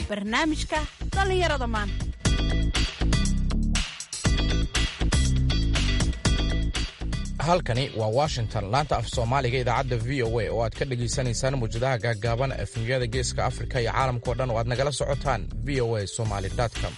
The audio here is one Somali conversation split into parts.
barnaamijka dhallinyarada maanta halkani waa washington laanta af soomaaliga idaacadda v o a oo aad ka dhegaysanaysaan muwjadaha gaaggaaban efemyada geeska afrika iyo caalamkao dhan oo aad nagala socotaan v o a somaly com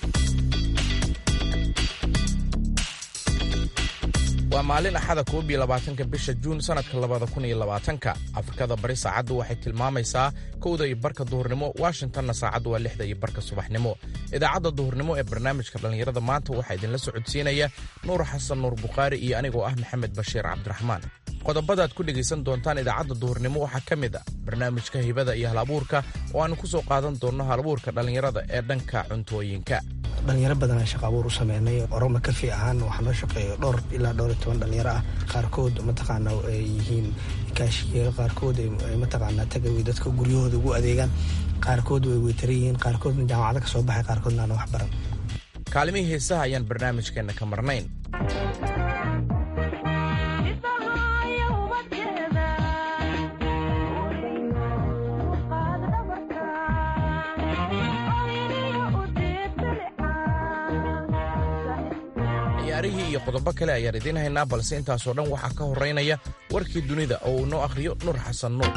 waa maalin axada koob iyo labaatanka bisha juun sannadka labada kun iyo labaatanka afrikada bari saacaddu waxay tilmaamaysaa kowda iyo barka duhurnimo washingtonna saacaddu waa lixda iyo barka subaxnimo idaacadda duhurnimo ee barnaamijka dhallinyarada maanta waxaa idinla socodsiinaya nuur xasan nuur bukhaari iyo anigoo ah maxamed bashiir cabdiraxmaan qodobadaad ku dhegaysan doontaan idaacadda duhurnimo waxaa ka mid a barnaamijka hibada iyo halabuurka oo aannu ku soo qaadan doonno halabuurka dhallinyarada ee dhanka cuntooyinka dhalinyaro badanaa shaqa abuur u sameynay oroma kafi ahaan waxaa noo shaqeeyo dhowr ilaa dhowr iyo toban dhalinyaro ah qaarkood mataqaana ay yihiin kaashiyeero qaarkood ay mataqaanaa tagaway dadka guryahooda ugu adeegaan qaarkood way weytara yihiin qaarkoodna jaamacada ka soo baxay qaarkoodna aan wax baran kaalimihii heesaha ayaan barnaamijkeenna ka marnayn ciyaarihii iyo qodobo kale ayaan idiin haynaa balse intaasoo dhan waxaa ka horraynaya warkii dunida oo uu noo akhriyo nuur xasan nuur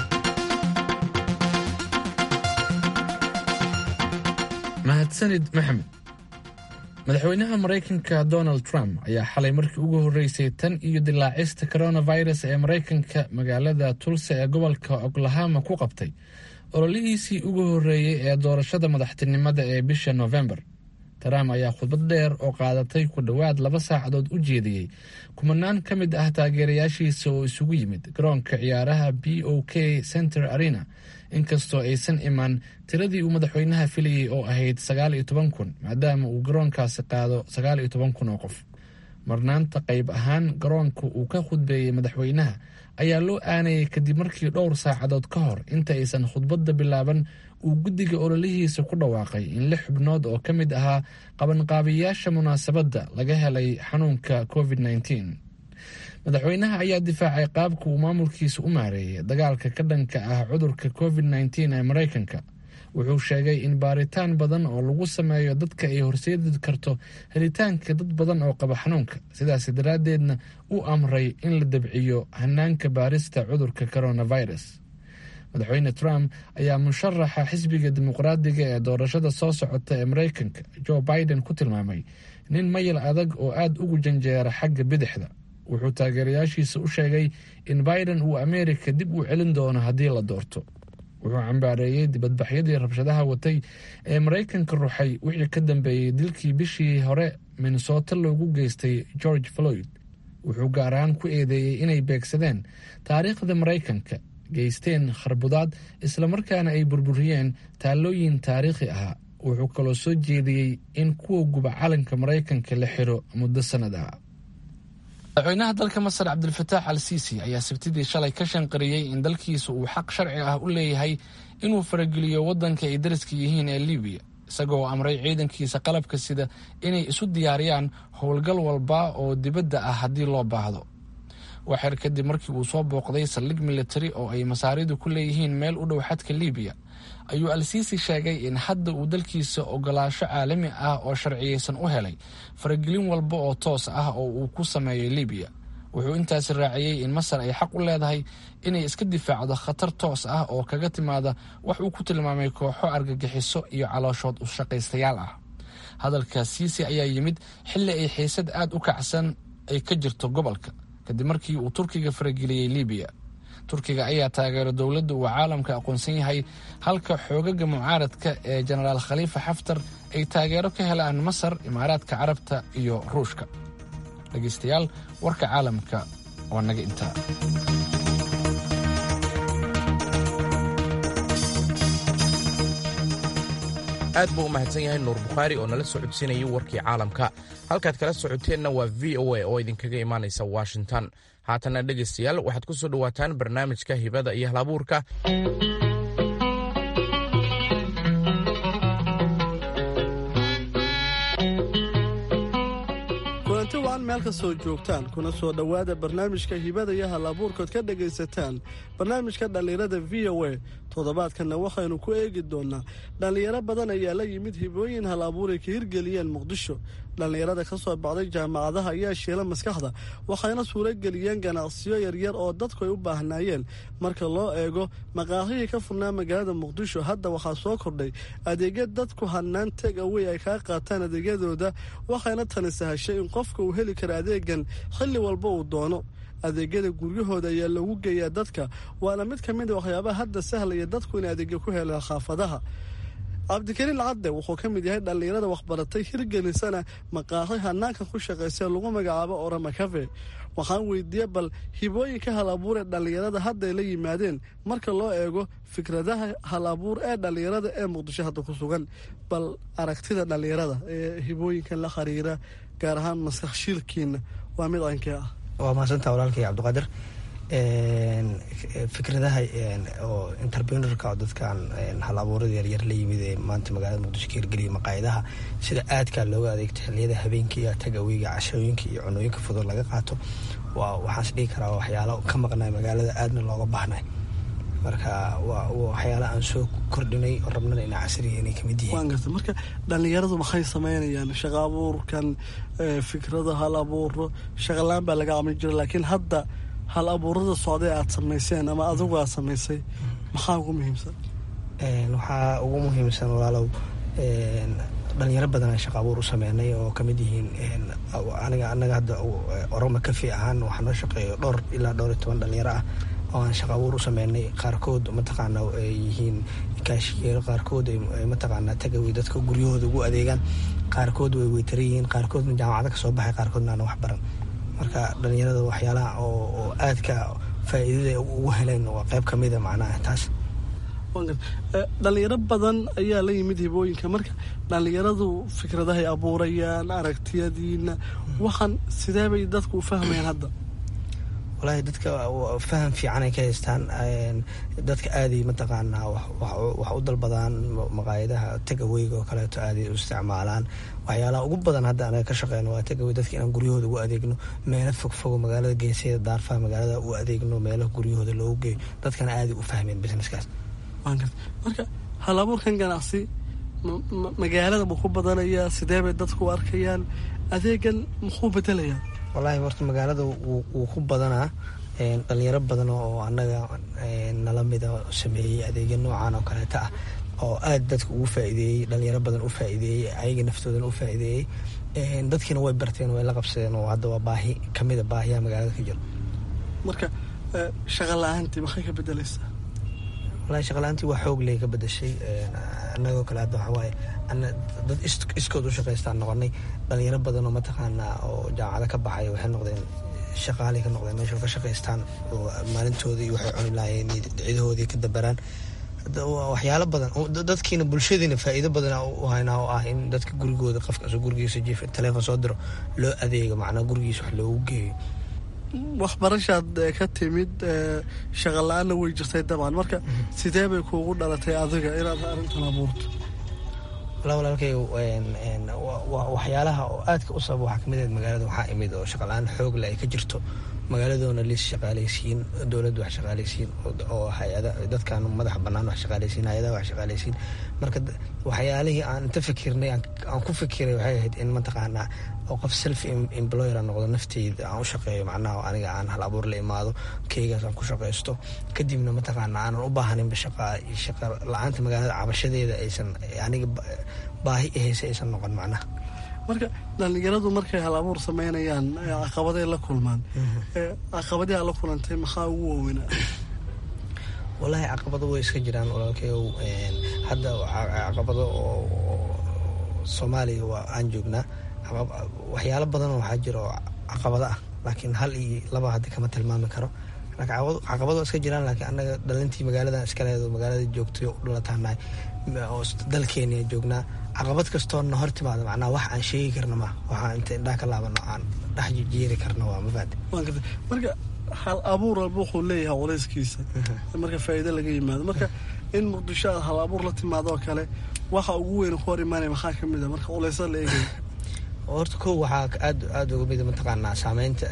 mahadsanid maxamed madaxweynaha maraykanka donald trump ayaa xalay markii ugu horreysay tan iyo dilaacista coronavirus ee maraykanka magaalada tulsa ee gobolka oklahama ku qabtay ololihiisii ugu horreeyey ee doorashada madaxtinimada ee bisha novembar trump ayaa khudbad dheer oo qaadatay ku dhowaad laba saacadood u jeediyey kumanaan ka mid ah taageerayaashiisa oo isugu yimid garoonka ciyaaraha b o k center arena inkastoo aysan imaan tiradii uu madaxweynaha filayey oo ahayd sagaal iyo toban kun maadaama uu garoonkaasi qaado sagaal iyo toban kun oo qof marnaanta qayb ahaan garoonka uu ka khudbeeyey madaxweynaha ayaa loo aanayay kadib markii dhowr saacadood ka hor inta aysan khudbadda bilaaban uu guddiga ololihiisa ku dhawaaqay in lix xubnood oo ka mid ahaa qabanqaabiyaasha munaasabadda laga helay xanuunka covid nteen madaxweynaha ayaa difaacay qaabka uu maamulkiisa u maareeyay dagaalka ka dhanka ah cudurka covid nteen ee maraykanka wuxuu sheegay in baaritaan badan oo lagu sameeyo dadka ay horseedi karto helitaanka dad badan oo qaba xanuunka sidaas daraaddeedna uu amray in la dabciyo hanaanka baarista cudurka coronavirus madaxweyne trump ayaa musharaxa xisbiga dimuqraadiga ee doorashada soo socota ee maraykanka joe biden ku tilmaamay nin mayal adag oo aada ugu janjeera xagga bidixda wuxuu taageerayaashiisa u sheegay in biden uu ameerika dib u celin doono haddii la doorto wuxuu cambaareeyey dibadbaxyadii rabshadaha watay ee maraykanka ruxay wixii ka dambeeyey dilkii bishii hore minnesota loogu geystay george floyd wuxuu gaar ahaan ku eedeeyey inay beegsadeen taariikhda maraykanka geysteen kharbudaad islamarkaana ay burburiyeen taallooyin taariikhi ahaa wuxuu kaloo soo jeediyey in kuwa guba calanka maraykanka la xiro muddo sannad ah madaxweynaha dalka masar cabdilfataax al siisi ayaa sabtidii shalay ka shanqariyey in dalkiisa uu xaq sharci ah u leeyahay inuu farageliyo waddanka ay dariska yihiin ee libiya isagoo amray ciidankiisa qalabka sida inay isu diyaariyaan howlgal walba oo dibadda ah haddii loo baahdo waxer kadib markii uu soo booqday saldhig militari oo ay masaaridu ku leeyihiin meel u dhow xadka libiya ayuu al-siisi sheegay in hadda uu dalkiisa ogolaasho caalami ah oo sharciyeysan u helay faragelin walba oo toos ah oo uu ku sameeyo libiya wuxuu intaasi raaciyey in masar ay xaq u leedahay inay iska difaacdo khatar toos ah oo kaga timaada wax uu ku tilmaamay kooxo argagixiso iyo calooshood u shaqaystayaal ah hadalka siisi ayaa yimid xilli ay xiisad aada u kacsan ay ka jirto gobolka kadib markii uu turkiga farageliyey libiya turkiga ayaa taageero dowladda uu caalamka aqoonsan yahay halka xoogaga mucaaradka ee jenaraal khaliifa xaftar ay taageero ka helaan masar imaaraadka carabta iyo ruushka dhegaystayaal warka caalamka waa naga intaa aad buu u mahadsan yahay nuur bukhaari oo nala socodsiinayay warkii caalamka halkaad kala socoteenna waa v o a oo idinkaga imaanaysa washington haatanna dhegaystayaal waxaad ku soo dhowaataan barnaamijka hibada iyo halabuurka kulanti waan meel ka soo joogtaan kuna soo dhowaada barnaamijka hibada iyo hal abuurkood ka dhagaysataan barnaamijka dhallinyarada v o a toddobaadkanna waxaynu ku eegi doonaa dhallinyaro badan ayaa la yimid hibooyin hal abuuray ka hirgeliyeen muqdisho dhallinyarada ka soo baxday jaamacadaha ayaa shiila maskaxda waxayna suurageliyeen ganacsiyo yaryar oo dadku ay u baahnaayeen marka loo eego maqaahihii ka furnaa magaalada muqdisho hadda waxaa soo kordhay adeegya dadku hanaan teg awey ay kaa qaataan adeegyadooda waxayna tani sahashay in qofka uu heli kara adeegan xilli walba uu doono adeegyada guryahooda ayaa lagu geeyaa dadka waana mid ka mid a waxyaabaha hadda sahlaya dadku inay adeegyo ku helaan xaafadaha cabdikariin cadde wuxuu ka mid yahay dhallinyarada waxbaratay hirgelisana maqaahi hanaanka ku shaqaysa lagu magacaabo orama cafe waxaan weydiiyey bal hibooyinka hal abuur ee dhallinyarada hadday la yimaadeen marka loo eego fikradaha hal abuur ee dhallinyarada ee muqdisho hadda ku sugan bal aragtida dhallinyarada ee hibooyinkan la xiriira gaar ahaan maskax shiilkiina waa mid cankee ah waa mahadsantaa walaalkay cabdiqaadir fikradaha oo interprenerka oo dadkan hal abuurada yaryar la yimid ee maanta magaalada muqdisho ka hirgeliya maqaayadaha sida aadkaa looga adeegto xiliyada habeenkii tagaweyga cashooyinka iyo cunooyinka fudud laga qaato waa waxaans dhihi karaa waxyaalo ka maqnay magaalada aadna looga baahnay marka waa waxyaala aan soo kordhinay oo rabnana ina casriga inay kamid yihiin waan garta marka dhallinyaradu maxay sameynayaan shaqa abuurkan fikrada hal abuuro shaqalaan baa laga camin jira laakiin hadda hal abuurada socday aad samayseen ama adigu aad samaysay maxaa ugu muhiimsan waxaa ugu muhiimsan walaalow dhalinyaro badan aan shaqa abuur u sameynay oo kamid yihiin aniga anaga hadda oroma kafi ahaan waxaa noo shaqeeyo dhowr ilaa dhowr iyo toban dhalinyaro ah oo aan shaqa abuur u sameynay qaarkood mataqaana ay yihiin kaashiyeero qaarkood ay mataqaana tagaway dadka guryahooda ugu adeegaan qaarkood way weytara yihiin qaarkoodna jaamacada ka soo baxay qaarkoodna aan wax baran marka dhalinyarada waxyaalaha oo aadka faa'iidada ugu heleen waa qayb ka mida macnaha taas dhalinyaro badan ayaa la yimid hibooyinka marka dhalinyaradu fikradahay abuurayaan aragtiyadiina waxaan sidee bay dadku u fahmayaan hadda walahi dadka faham fiican ay ka haystaan dadka aaday mataqaanaa wax u dalbadaan maqaayadaha tagaweyga oo kaleeto aaday u isticmaalaan waxyaalaha ugu badan hadda anaga ka shaqeyno waa tagawey dadka inaan guryahooda ugu adeegno meelo fogfogo magaalada geeseeda daarfaha magaalada u adeegno meelaha guryahooda loogu geeyo dadkana aaday u fahmeen businesskaas marka hal abuurkan ganacsi magaalada ma ku badanayaa sidee bay dadku u arkayaan adeegan muxuu bedelayaa wallaahi horta magaalada wuu ku badanaa dhalinyaro badan oo annaga nala mida sameeyey adeegya noocan oo kaleeta ah oo aad dadka ugu faa'iideeyey dhalinyaro badan u faa'iideeyey ayaga naftoodana u faa'iideeyey dadkiina way barteen way la qabsadeen oo hadda waa baahi kamida baahiyaha magaalada ka jiro marka shaqa la-aantii maxay ka bedelaysaa walahi shaqala-aantii waa xoog ley ka bedashay annagoo kale hadda waxaa waaye dad iskood u shaqaystaan noqonay dhalinyaro badan oo mataqaanaa oo jaamacado ka baxay waxay noqdeen shaqaalay ka noqdeen meesha ka shaqaystaan oo maalintoodii waxay cuni lahaayeen ciidahoodii ka dabaraan waxyaalo badan dadkiina bulshadiina faa'iido badan u haynaa oo ah in dadka gurigooda qofka gurigiisa jiif teleefon soo diro loo adeego macnaa gurigiisa wax loogu geeyo waxbarashaad ka timid shaqa la-aanna way jirtay dabcan marka sidee bay kuugu dhalatay adiga inaad arrintan abuurto wala walaalkay waxyaalaha oo aadka u sababa waxaa kamid ahayd magaalada waxaa imid oo shaqala-aan xoog le ay ka jirto magaaladoona liis shaqaalaysiin dowladda wax shaqaalaysiin oo hay-ada dadkan madaxa banaan wax shaqaalaysiin hay-adaha wax shaqaalaysiin marka waxyaalihii aan inta fikirnay aan ku fikiray waxay ahayd in mataqaanaa oo qof self employer aan noqdo nafteyda aan u shaqeeyo macnaha aniga aan hal abuur la imaado keygaas aan ku shaqaysto kadibna mataqaana aanan u baahaninba shaqa shaqa la-aanta magaalada cabashadeeda aysan aniga baahi ahaysa aysan noqon macnaha marka dhalinyaradu markay hal abuur sameynayaan caqabaday la kulmaan caqabadii aad la kulantay maxaa ugu waaweynaa wallaahi caqabado way iska jiraan walaalkayow hadda caqabado oo soomaaliya waa aan joognaa waxyaalo badanoo waxaa jira oo caqabado ah laakiin hal iyo laba hadda kama tilmaami karo caqabado iska jiraan laakiin annaga dhalintii magaalada iskaleedo magaalada joogtay u dhalataanahay oo dalkeenia joognaa caqabad kastoona hor timaada macnaha wax aan sheegi karna ma waxaa inta indhaha ka laabano aan dhex jijeeri karna waa mafaade marka hal abuur walba wuxuu leeyahay culayskiisa marka faa'iido laga yimaado marka in muqdisho aad hal abuur la timaado oo kale waxa ugu weyn ku hor imaanaya maxaa ka mid a marka culaysa la eegaya horta kow waxaa aad aada uga mida mataqaanaa saameynta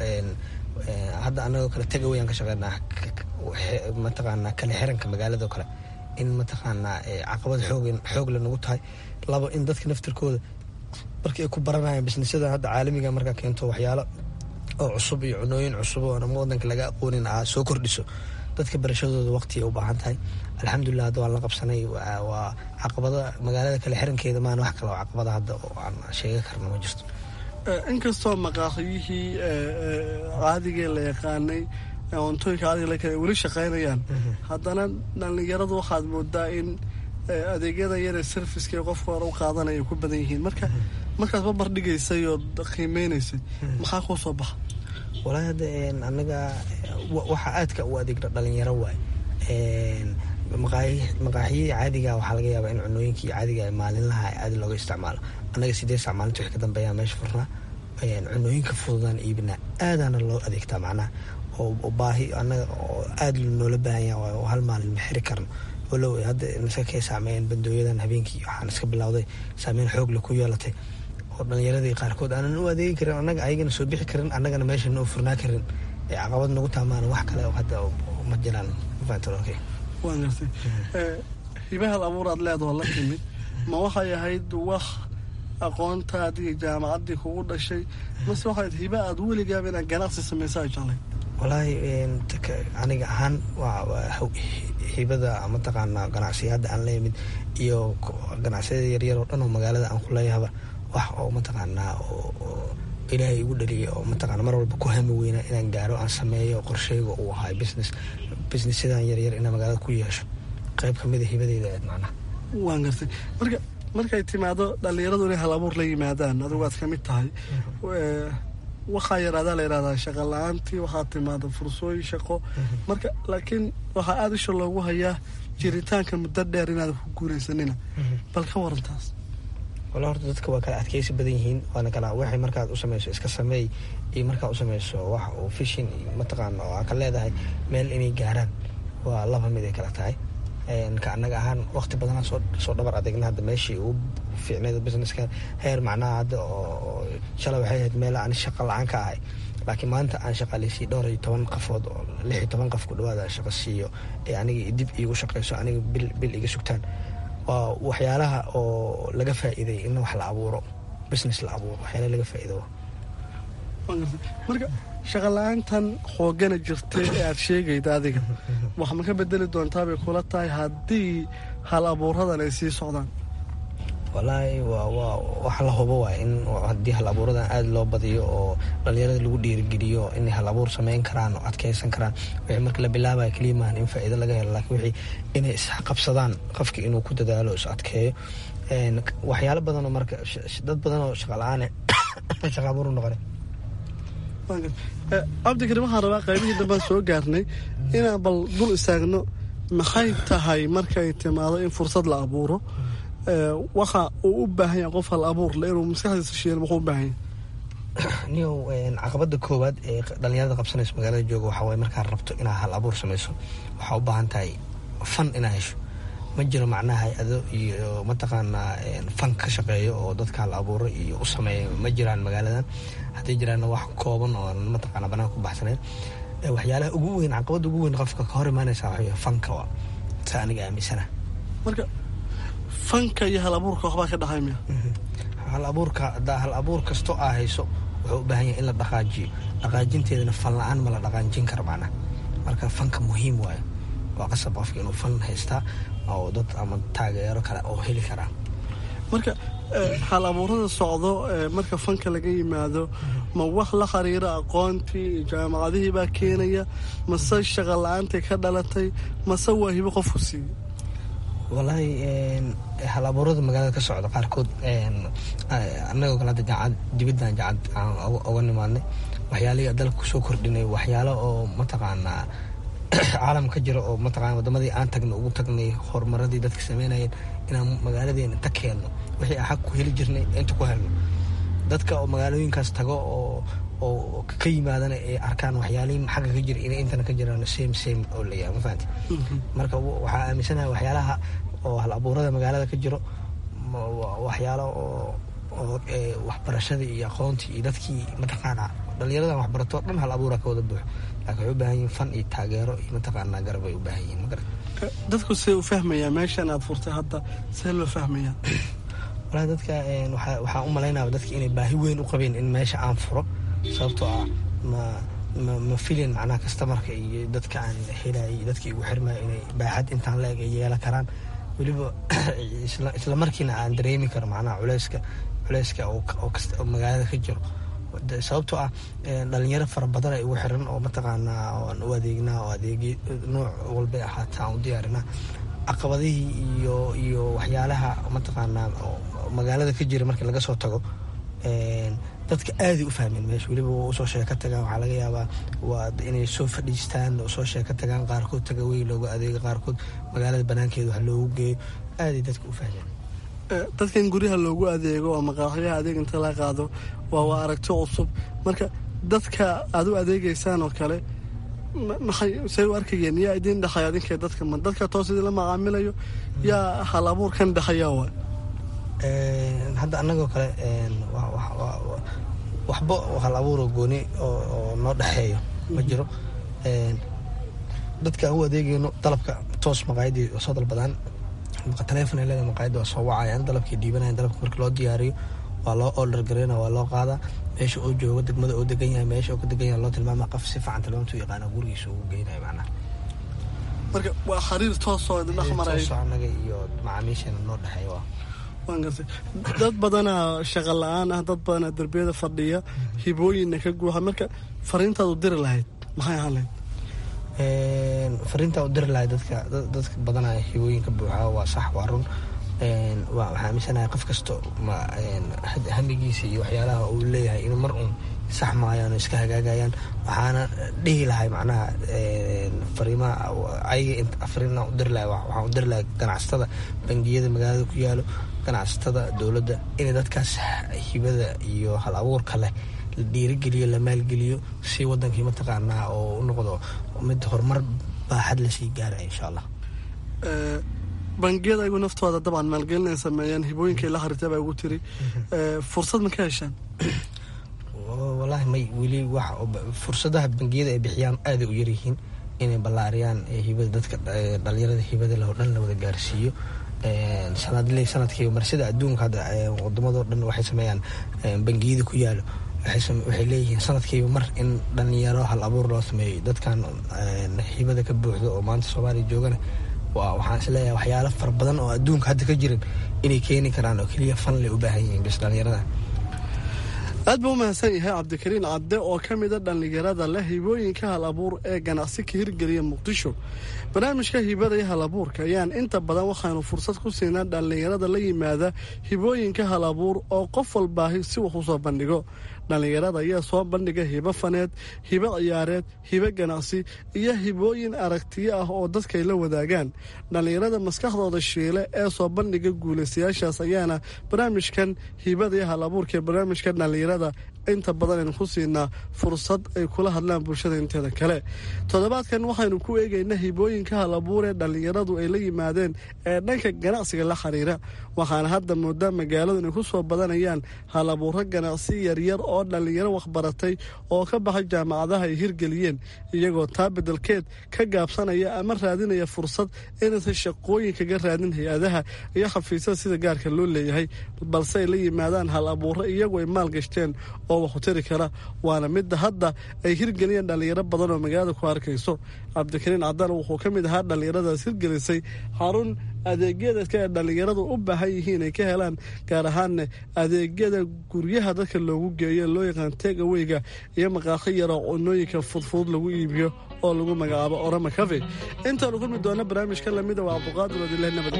hadda anagoo kale tagawayaan ka shaqeynaa mataqaanaa kale xiranka magaalado kale in mataqaanaa caqabad xoog xoogle nagu tahay labo in dadka naftirkooda markii ay ku baranayaan bisnisyada hadda caalamiga markaa keento waxyaalo oo cusub iyo cunooyin cusub oo ama wadanka laga aqoonin aa soo kordhiso dadka barashadooda waqtiay u baahan tahay alxamdulilah hadda waan la qabsanay waa caqabada magaalada kale xirankeeda maan wax kale oo caqabada hadda oo aan sheega karna ma jirto inkastoo maqaaxiyihii caadigee la yaqaanay cuntooyinka caadiga la kale weli shaqaynayaan haddana dhallinyaradu waxaad moodaa in adeegyada yaree serviska ee qofka hore u qaadanaya ku badan yihiin marka markaad babar dhigaysay oo qiimeynaysay maxaa kuu soo baxa walaahi hadda anaga waxaa aadka u adeegna dhalinyaro waay maqaaxiyadii caadiga waxaa laga yaabaa in cunooyinkii caadiga maalinlaha aad looga isticmaalo annaga sideed sac maalinta wix ka dambeeya meesha furnaa cunooyinka fududaan iibinaa aadaana loo adeegtaa macnaha oo baahi anaga oo aad noola baahanya oo hal maalin ma xiri karno walow hadda naska kay saameeyeen bandooyadan habeenkii waxaan iska bilowday saameyn xoogle ku yeelatay oo dhalinyaradii qaarkood aanan u adeegi karin annaga ayagana soo bixi karin annagana meeshana u furnaa karin ee caqabad nagu taamaan wax kale oo hadda ma jiraan mafahantalok waan gartay hibahal abuur aad leedahoo la timid ma waxay ahayd wax aqoontaadii jaamacaddii kugu dhashay mase waxayd hiba aad weligaaba inaad ganacsi samaysa jeclay walaahi aniga ahaan hibada mataqaanaa ganacsiyada aan la yimid iyo ganacsiyada yaryar oo dhan oo magaalada aan ku leeyahaba wax oo mataqaanaa oo ilaahay igu dhaliyay oo mataqana mar walba ku hami weynaa inaan gaaro aan sameeyo qorsheyga uu ahay business businessyadan yaryar inaan magaalada ku yeesho qayb kamida hibadeyda aad macnaha waan gartay marka markay timaado dhallinyaradu inay hal abuur la yimaadaan adigu aad ka mid tahay waxaa yaraadaa la yihahdaa shaqa la-aantii waxaa timaada fursooyin shaqo marka laakiin waxaa aada isha loogu hayaa jiritaanka muddo dheer inaad ku guuraysanina bal ka warantaas wala horta dadka waa kala adkeysi badan yihiin waana kala waxay markaad u samayso iska sameey iyo markaad u samayso wax oo fishin iyo mataqaana oo aa ka leedahay meel inay gaaraan waa laba mid ay kala tahay ka annaga ahaan waqti badanaa soo dhabar adeegna hadda meeshii ugu fiicneed businesska heer macnaha hadda oo shalay waxay ahayd meel aan shaqa la-aan ka ahay laakiin maanta aan shaqaaleysiiy dhowr iyo toban qafood oo lix iyo toban qof ku dhawaada shaqo siiyo ee aniga dib iigu shaqeyso aniga bil bil iga sugtaan waa waxyaalaha oo laga faa'iiday in wax la abuuro business la abuuro waxyaalaha laga faa'iido marka shaqa la-aantan xoogana jirtay ee aad sheegayda adiga wax ma ka bedeli doontaabay kula tahay haddii hal abuuradan ay sii socdaan walaahi waa waa wax la hubo waay in haddii hal abuuradan aada loo badiyo oo dhalinyarada lagu dhiirigeliyo inay hal abuur sameyn karaan oo adkeysan karaan wixii marka la bilaabaya keliya maahan in faa'iido laga helo laakiin wixii inay isqabsadaan qofka inuu ku dadaalo is adkeeyo waxyaalo badan oo marka dad badan oo shaqa la-aan shaqa abuur u noqonay cabdikarim waxaan rabaa qaybihii dambaan soo gaarnay inaan bal dul istaagno maxay tahay markay timaado in fursad la abuuro waxa uu u baahan yahay qof hal abuur le inuu maskaxdiisa shiil muxuu u baahan yahay niyow caqabada koowaad ee dhalinyarada qabsanayso magaalada jooga waxaa waye markaad rabto inaad hal abuur samayso waxaa u baahan tahay fan inaad hesho ma jiro macnaha hay-ado iyo mataqaanaa fan ka shaqeeyo oo dadka hal abuuro iyo u sameeya ma jiraan magaaladan hadday jiraanna wax kooban oo mataqaana banaanka ku baxsaneyn waxyaalaha ugu weyn caqabada ugu weyn qofka ka hor imaanaysa waxa fanka waa sa aniga aaminsana marka fanka iyo hal abuurka waxbaa ka dhaxay miya hal abuurka hadaa hal abuur kastoo aa hayso wuxuu u baahan yahay in la dhaqaajiyo dhaqaajinteedana fan la-aan ma la dhaqaajin karo macnaha marka fanka muhiim waayo waa qasab qofka inuu fan haystaa oo dad ama taageero kale oo heli karaa marka hal abuurada socdo marka fanka laga yimaado ma wax la xiriira aqoontii iyo jaamacadihii baa keenaya mase shaqa la-aantii ka dhalatay mase waa hibo qofku siiyey walaahi hal abuurada magaalada ka socda qaarkood anagoo kale hadda jaacad dibaddan jaacad aan oga nimaadnay waxyaalihii dalka kusoo kordhinay waxyaalo oo mataqaanaa caalam ka jira oo mataqana wadamadii aan tagnay ugu tagnay horumaradii dadka sameynayeen inaan magaaladeena ta keenno wixii aan xag ku heli jirnay inta ku helno dadka oo magaalooyinkaas tago oo oo ka yimaadana ay arkaan waxyaalihii xagga ka jira inay intana ka jiraan same same oo layahay ma fahanti marka waxaa aaminsanahay waxyaalaha oo hal abuurada magaalada ka jiro waxyaalo oo oo waxbarashadii iyo aqoontii iyo dadkii mataqaana dhalinyaradan waxbarato dhan hal abuura ka wada buuxo laakiin waxay u baahan yihin fan iyo taageero iyo mataqaanaa garab ay u baahan yihin magarat dadku see u fahmayaa meeshan aad furtay hadda see loo fahmayaa walahi dadka waxaan u malaynaya dadka inay baahi weyn u qabeen in meesha aan furo sababtoo ah ma ma filin macnaha kastamarka iyo dadka aan helay dadka igu xirmaya inay baaxad intaan la eg ay yeelan karaan weliba isla markiina aan dareemi karo macnaha culeyska culeyska oo magaalada ka jiro sababtoo ah dhalinyaro fara badan ay igu xiran oo mataqaanaa aan u adeegnaa oo adeegi nooc walbay ahaata aan u diyaarinaa caqabadihii iyo iyo waxyaalaha mataqaanaa magaalada ka jira markii laga soo tago dadka aaday u fahmeen meesha weliba waa usoo sheeka tagaan waxaa laga yaabaa waa inay soo fadhiistaan soo sheeka tagaan qaarkood tagawey looga adeego qaarkood magaalada banaankeeda wax loogu geeyo aaday dadka u fahmeen dadka in guryaha loogu adeego oo maqaaxyaha adeeg inta la qaado waa waa aragti cusub marka dadka aad u adeegeysaan oo kale maxay say u arkayeen yaa idiin dhexaya adinkee dadka ma dadka toos idin la macaamilayo yaa hal abuurkan dhexaya waa hadda annagoo kale waxba hal abuuroo gooni oo noo dhexeeyo ma jiro dadka aan u adeegayno dalabka toos maqaayadii soo dalbadaan taleefon ay leedahay maqaayadda waa soo wacayaan dalabkay dhiibanayan dalabka marka loo diyaariyo waa loo order gareyna waa loo qaadaa meesha uu joogo degmada uu degan yahay meesha uu ka degan yahay loo tilmaama qof si fiican tilmaamtu yaqaana gurigiisa ugu geynaya macnaha marka waa xiriir toosoo idin dhex maraya toosoo annaga iyo macaamiisheena noo dhexeeya waa waan gartay dad badanaa shaqa la-aan ah dad badanaa derbiyada fadhiya hibooyinna ka guuxa marka fariintaad u diri lahayd maxay ahaan lahayd fariintaa u diri lahayd dadka dadka badanaa hibooyinka buuxa waa sax waa run waxaa aaminsanahay qof kasta hamigiisa iyo waxyaalaha uu leeyahay in mar uun sax maayaan oo iska hagaagayaan waxaana dhihi lahay macnaha fariimaha ayaga fariina u diri lahay waxaan u diri lahay ganacsatada bangiyada magaalada ku yaalo ganacsatada dowladda inay dadkaas hibada iyo hal abuurka leh la dhiirigeliyo la maalgeliyo si wadankii mataqaanaa oo u noqdo mid horumar baaxad lasii gaaraya insha allah bangiyada ayagu naftooda dabcan maalgelin ay sameeyeen hibooyinkai la xariirtay baa ugu tiri fursad ma ka heshaan wallaahi may weli wax fursadaha bangiyada ay bixiyaan aaday u yaryihiin inay ballaariyaan hibada dadka dhalinyarada hibada leh oo dhan la wada gaarsiiyo sanadle sanadkiiba mar sida adduunka hadda wadamadoo dhan waxay sameeyaan bangiyada ku yaalo waxay leeyihiin sanadkiiba mar in dhalinyaro hal abuur loo sameeyo dadkan hibada ka buuxdo oo maanta soomaaliya joogana waxaan isleeyahay waxyaalo fara badan oo adduunka hadda ka jiran inay keeni karaan oo keliya fan lay u baahan yihiin bis dhalinyarada aad buu u mahadsan yahay cabdikariin cadde oo ka mida dhallinyarada leh hibooyinka hal abuur ee ganacsi ka hirgeliya muqdisho barnaamijka hibada iyo hal abuurka ayaan inta badan waxaanu fursad ku siinaa dhallinyarada la yimaada hibooyinka hal abuur oo qof walbaahi si wax u soo bandhigo dhallinyarada ayaa soo bandhiga hibo faneed hibo ciyaareed hibo ganacsi iyo hibooyin aragtiyo ah oo dadkay la wadaagaan dhallinyarada maskaxdooda shiile ee soo bandhiga guulaystayaashaas ayaana barnaamijkan hibada iyo hal abuurka ee barnaamijka dhallinyarada inta badan aynu ku siinaa fursad ay kula hadlaan bulshada inteeda kale toddobaadkan waxaynu ku eegaynaa hibooyinka hal abuur ee dhallinyaradu ay la yimaadeen ee dhanka ganacsiga la xiriira waxaana hadda moodaa magaaladu inay ku soo badanayaan hal abuuro ganacsi yaryar oo dhallinyaro waxbaratay oo ka baxay jaamacadaha ay hirgeliyeen iyagoo taa bedelkeed ka gaabsanaya ama raadinaya fursad inaysan shaqooyin kaga raadin hay-adaha iyo xafiisyada sida gaarka loo leeyahay balse ay la yimaadaan hal abuuro iyagu ay maalgashteen oo waxu tari kara waana midda hadda ay hirgeliyeen dhallinyaro badan oo magaalada ku arkayso cabdikariin cadaan wuxuu ka mid ahaa dhallinyaradaas hirgelisay xarun adeegyadeedka ee dhallinyaradu u baahan yihiin ay ka helaan gaar ahaanna adeegyada guryaha dadka loogu geeyo loo yaqaan tegaweyga iyo maqaaqi yaroo cunooyinka fudfudud lagu iibiyo oo lagu magacaabo orama cafe intaanu kulmi doona barnaamijka lamida waa cabduqaadir wadilah nabad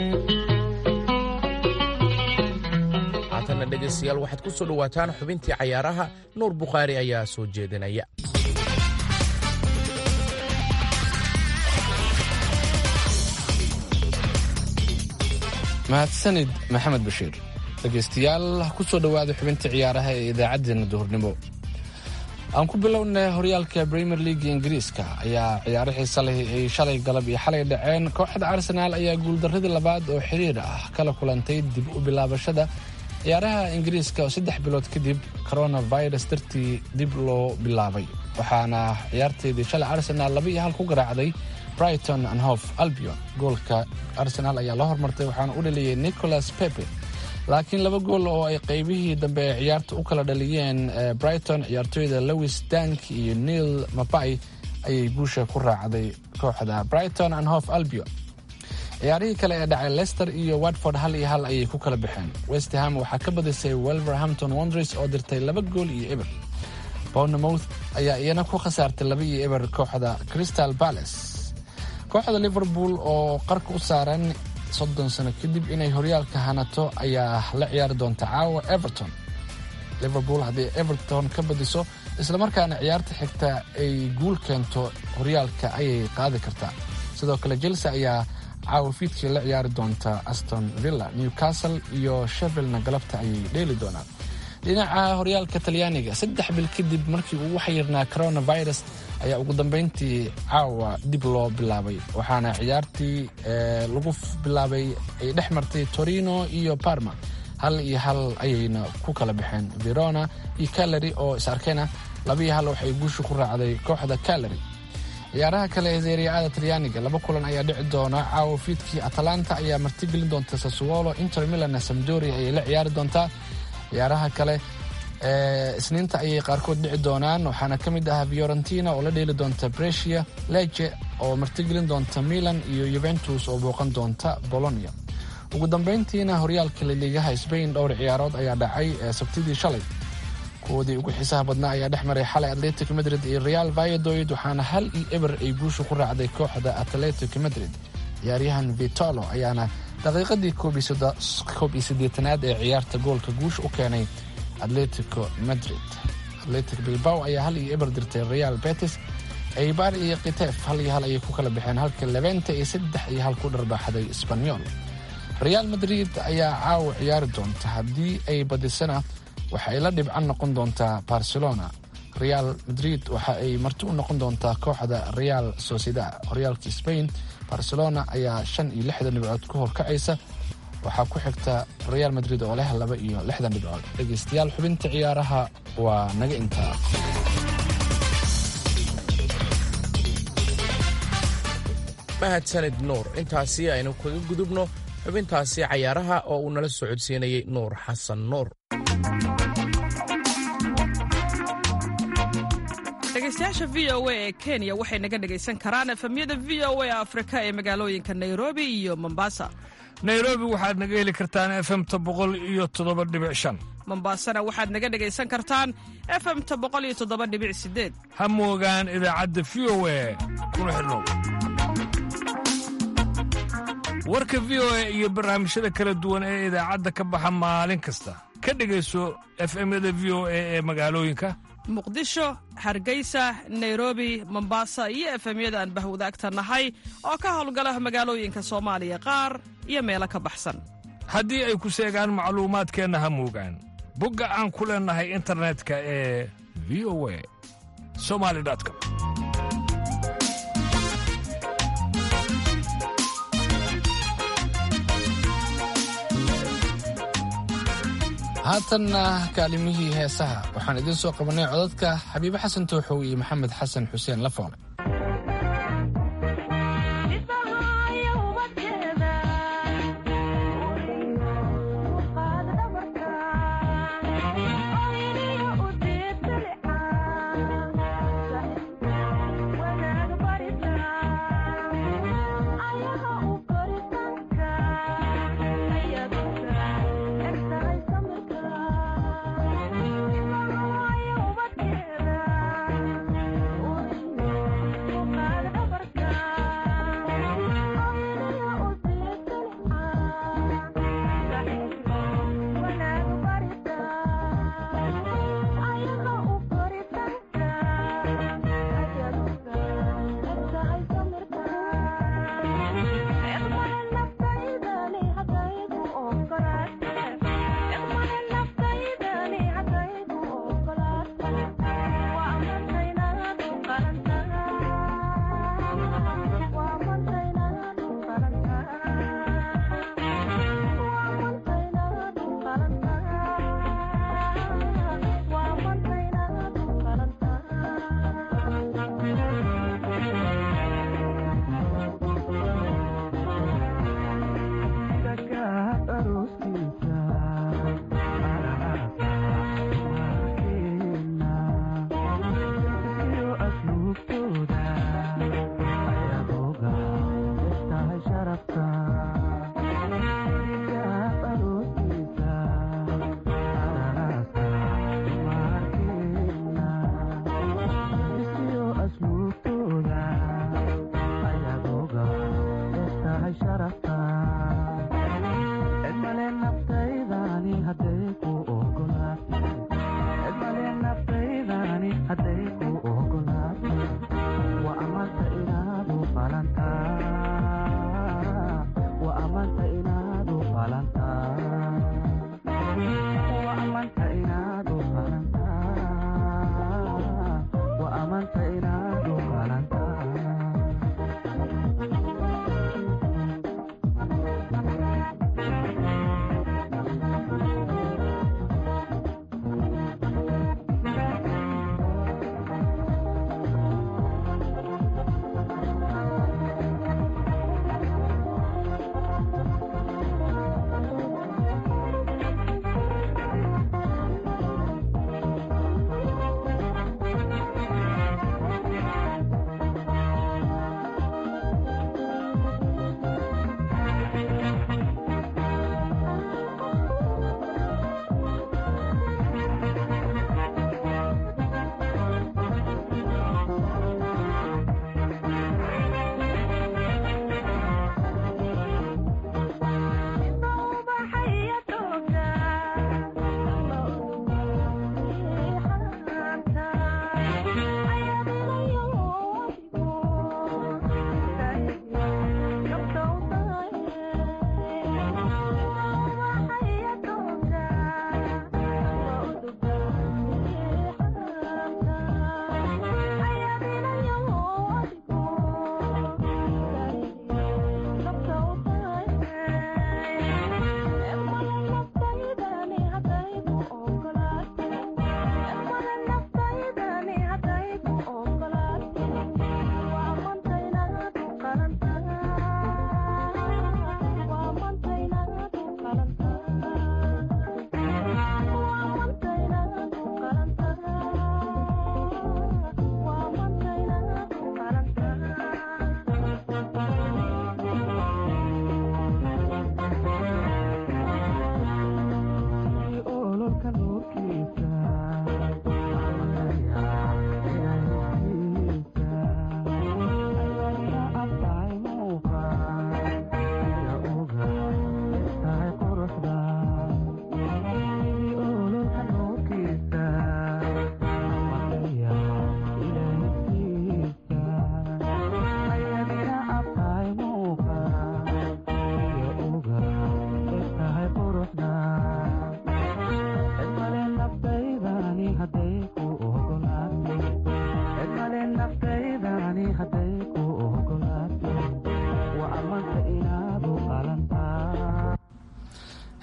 haatanna dhegaystayaal waxaad ku soo dhowaataan xubintii cayaaraha nuur bukhaari ayaa soo jeedinaya mahadsanid maxamed bashiir dhegaystayaal ku soo dhowaada xubinta ciyaaraha ee idaacaddeenna duhurnimo aan ku bilownay horyaalka premier league ingiriiska ayaa ciyaaro xiisa leh ay shalay galab iyo xalay dhaceen kooxda arsenaal ayaa guuldarradii labaad oo xiriir ah kala kulantay dib u bilaabashada ciyaaraha ingiriiska oo saddex bilood kadib coronavirus dartii dib loo bilaabay waxaana ciyaarteedii shalay arsenaal laba iyo hal ku garaacday brighton and hof albion goolka arsenal ayaa la hormartay waxaana u dhaliyey nicholas pepe laakiin laba gool oo ay qaybihii dambe ee ciyaarta u kala dhaliyeen brighton ciyaartooyda lewis dank iyo neil mabay ayay guusha ku raacday kooxda brighton and hof albion ciyaarihii kale ee dhacay leicester iyo watford hal iyo hal ayay ku kala baxeen westham waxaa ka badisay wolverhampton wondres oo dirtay laba gool iyo eber bournemouth ayaa iyana ku khasaartay laba iyo eber kooxda crystal palace kooxda liverpool oo qarka u saaran soddon sano kadib inay horyaalka hanato ayaa la ciyaari doonta caawa everton liverpool haddii everton ka badiso islamarkaana ciyaarta xigta ay guul keento horyaalka ayay qaadi kartaa sidoo kale chelsea ayaa caawa fiidkii la ciyaari doonta aston villa newcastle iyo shevillna galabta ayay dheeli doonaan dhinaca horyaalka talyaaniga saddex bil kadib markii uu waxyirnaa coronavirus ayaa ugu dambeyntii caawa dib loo bilaabay waxaana ciyaartii lagu bilaabay ay dhex martay torino iyo parma hal iyo hal ayayna ku kala baxeen verona iyo calary oo is arkayna laba iyo hal waxay guusha ku raacday kooxda calary ciyaaraha kale ee seeriyaada talyaaniga laba kulan ayaa dhici doona caawa fiidkii atalanta ayaa martigelin doonta sassuolo inter milan samdoria ayay la ciyaari doontaa ciyaaraha kale ee isniinta ayay qaarkood dhici doonaan waxaana ka mid ah fiorentina oo la dheeli doonta brecia lege oo martigelin doonta milan iyo yuventus oo booqan doonta bolonia ugu dambeyntiina horyaalka laliigaha sbain dhowr ciyaarood ayaa dhacay ee sabtidii shalay kuwoodii ugu xiisaha badnaa ayaa dhex maray xalay atletic madrid iyo real vayadoid waxaana hal iyo eber ay guusha ku raacday kooxda atletic madrid ciyaaryahan vitolo ayaana daqiiqadii koob iyo siddeetanaad ee ciyaarta goolka guusha u keenay atletico madrid atletic bilbao ayaa hal iyo eber dirtay real betis eibar iyo kitef hal iyo hal ayay ku kala baxeen halka levente iyo saddex iyo hal ku dharbaaxday sbanyol real madrid ayaa caawa ciyaari doonta haddii ay badisana waxa ay la dhibcan noqon doontaa barcelona real madrid waxa ay marti u noqon doontaa kooxda real sociedad horyaalka spain barcelona ayaa shan iyo lixdan dhibcood ku horkacaysa waxaa ku xigta real madrid oo leh laba iyo lixdan dhibcood dhegaystayaal xubinta ciyaaraha waa naga intaa mahadsanid nuur intaasi aynu kaga gudubno xubintaasi cayaaraha oo uu nala socodsiinayey nuur xasan nuur dhegaystayaasha v o a ee kenya waxay naga dhegaysan karaan efemyada v o a afrika ee magaalooyinka nairobi iyo mombasa nairobi waxaad naga heli kartaan efemta boqol iyo toddoba dhibic shan mombasana waxaad naga dhegaysan kartaan efemta boqol iyo toddoba dhibic sideed ha moogaan idaacadda v o a kuna xidhnow warka v o a iyo barnaamijyada kala duwan ee idaacadda ka baxa maalin kasta ka dhegayso efemyada v o a ee magaalooyinka muqdisho hargeysa nairobi mombasa iyo efemyada aan bahwadaagta nahay oo ka howlgala magaalooyinka soomaaliya qaar iyo meelo ka baxsan haddii ay ku seegaan macluumaadkeenna ha moogaan bogga aan ku leennahay internetka ee v o a somali com haatanna kaalimihii heesaha waxaan idiin soo qabanay codadka xabiibe xasan tooxow iyo maxamed xasan xuseen lafoole Thank you.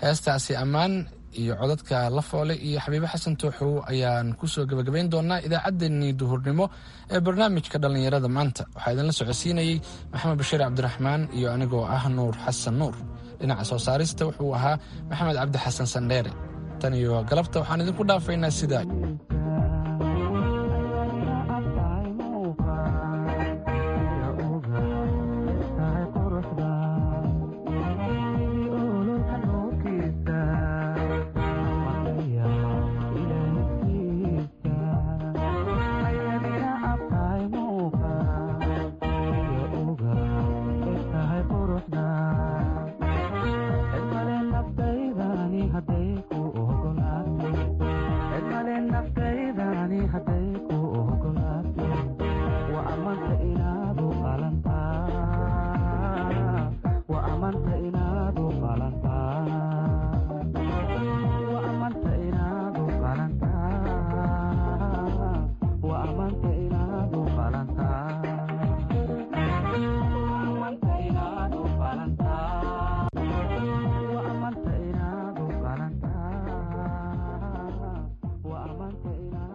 heestaasi ammaan iyo codadka lafoole iyo xabiibo xasan tooxow ayaan kusoo gebagabayn doonaa idaacaddeenii duhurnimo ee barnaamijka dhallinyarada maanta waxaa idinla socodsiinayey maxamed bashiir cabdiraxmaan iyo anigoo ah nuur xasan nuur dhinaca soo saarista wuxuu ahaa maxamed cabdi xasan sandheere tan iyo galabta waxaan idinku dhaafaynaa sida